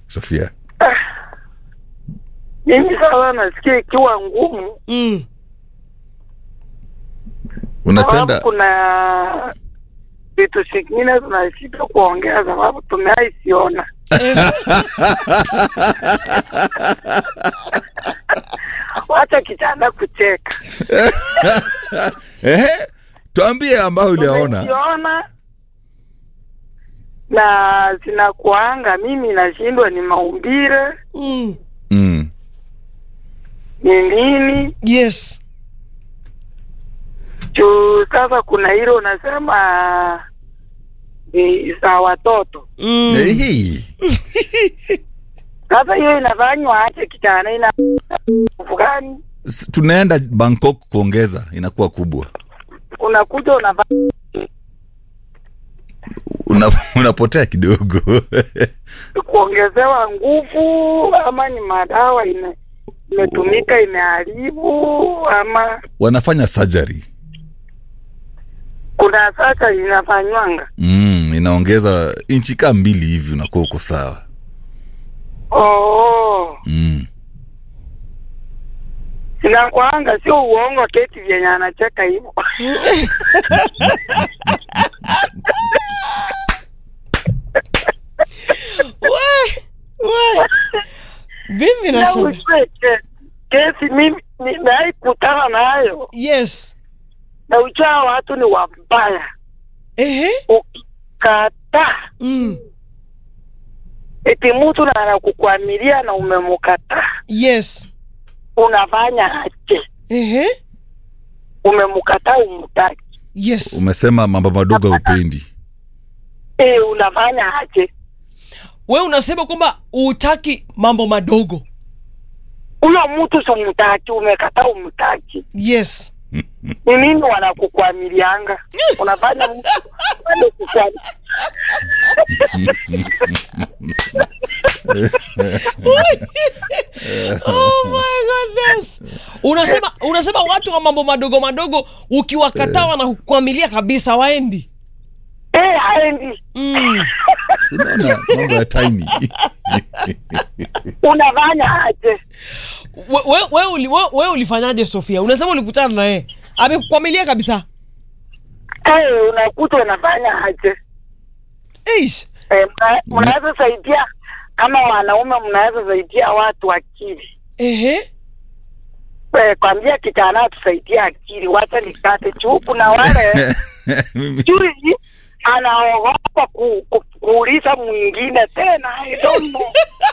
Sofia? Mimi sasa nasikia ikiwa ngumu, mm. Unapenda sababu kuna vitu zingine tunashindwa kuongea sababu tumeaisiona. Wacha kijana kucheka. ehe, tuambie ambayo uliyaona. Tumeziona na zinakuanga, mimi nashindwa ni maumbile Mm. Mm. ni nini yes juu sasa kuna hilo unasema ni za watoto mm. Ehe. sasa hiyo inafanywa aje kijana ina nguvu gani S- tunaenda Bangkok kuongeza, inakuwa kubwa. unakuja unafanya Una, unapotea kidogo kuongezewa nguvu ama ni madawa ime imetumika imeharibu ama wanafanya surgery kuna sasa inafanywanga mm, inaongeza inchi kaa mbili hivi, unakuwa uko sawa oh. mm. Sinakwanga sio uongo keti vyenye anacheka hivyo. We, we. mimi Na nasema ujue ke- kesi mimi nimewahi kutana nayo, yes na ujua watu ni wabaya. ehe Ukikataa mm. eti mtu na anakukwamilia na umemkataa, yes unafanya aje? ehe Umemkataa umtaki, yes Umesema mambo madogo haupendi. e, unafanya aje? we unasema kwamba utaki mambo madogo Huyo mtu simtaki, umekataa umtaki, yes ni nini wanakukwamilianga? Unafanya mtu anakukwami oh my goodness unasema unasema watu wa mambo madogo madogo ukiwakataa wanakukwamilia kabisa waendi eh, haendi mm. Si Unaona mambo ya tiny unafanya aje? we, we, we, uli, we, we ulifanyaje sofia unasema ulikutana naye amekukwamilia kabisa Eh, unakuta unafanya aje? Eish. Eh, mna- mnaweza saidia kama wanaume, mnaweza saidia watu akili. ehe Eh, kwambia kijana atusaidie akili, wacha nikate juu. Kuna wale Mimi- juzi anaogopa ku, ku, kuuliza mwingine tena. I don't know.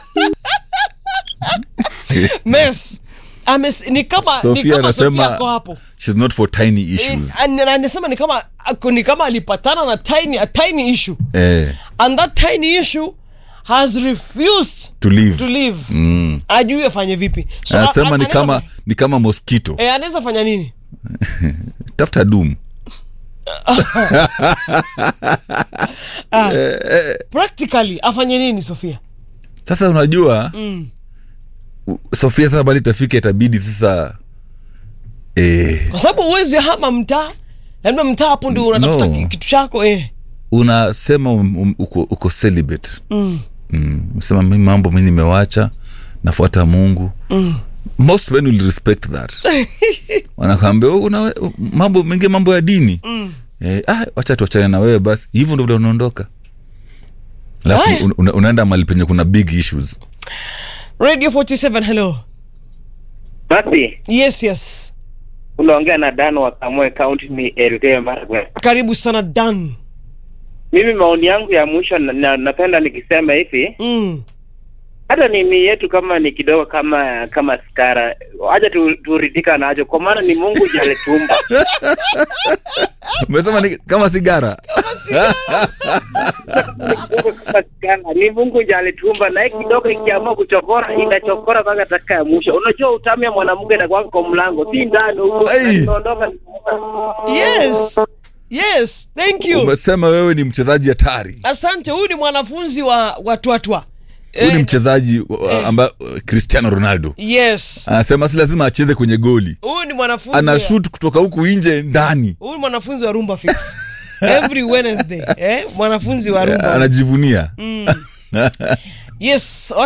mes Ames, ni kama ni Sofia kama Sofia anasema ako hapo she's not for tiny issues. Eh, an- anasema ni kama ako- ni kama alipatana na tiny a tiny issue Eh, and that tiny issue has refused to live. to live Mm. ajui afanye vipi So, Anasema a- ni anaweza kama fa- ni kama mosquito. eh, anaweza fanya nini Tafuta doom. ah, practically afanye nini sofia Sasa unajua mm. u- Sofia sasa bali itafika itabidi sasa eh, kwa sababu uwezi hama mtaa labda mtaa hapo ndio unatafuta No. ki- kitu chako eh. unasema um, um, uko, uko celibate mm. mm. Sema mi mambo mi nimewacha nafuata Mungu Mm. most men will respect that wanakwambia "Oh, una mambo mengi mambo ya dini Mm. eh, ah, wacha tuachane na wewe basi hivyo ndo vile unaondoka Haya. alafu un, una, unaenda mali penye kuna big issues radio 47 hello Basi yes yes unaongea na Dan wa Kamoe County, ni Elgeyo Marakwet. karibu sana dan Mimi maoni yangu ya mwisho na, na, napenda nikisema hivi, mm. hata nini yetu kama ni kidogo kama kama skara, acha tu, turidhika nacho, kwa maana ni Mungu ndiye alitumba. umesema ni kama sigara kama skara ni Mungu ndiye alitumba, na hii kidogo ikiamua kuchokora inachokora mpaka dakika ya mwisho. Unajua utamu ya mwanamke inakuwa kwa mlango, si ndani huko, Ai. inaondoka yes yes thank you umesema wewe ni mchezaji hatari asante huyu ni mwanafunzi wa watwatwa huyu ni mchezaji ambaye cristiano ronaldo yes anasema si lazima acheze kwenye goli huyu ni mwanafunzi ana wa- shoot kutoka huku nje ndani huyu ni mwanafunzi wa rumba fix every wednesday eh? mwanafunzi wa rumba anajivunia mm. yes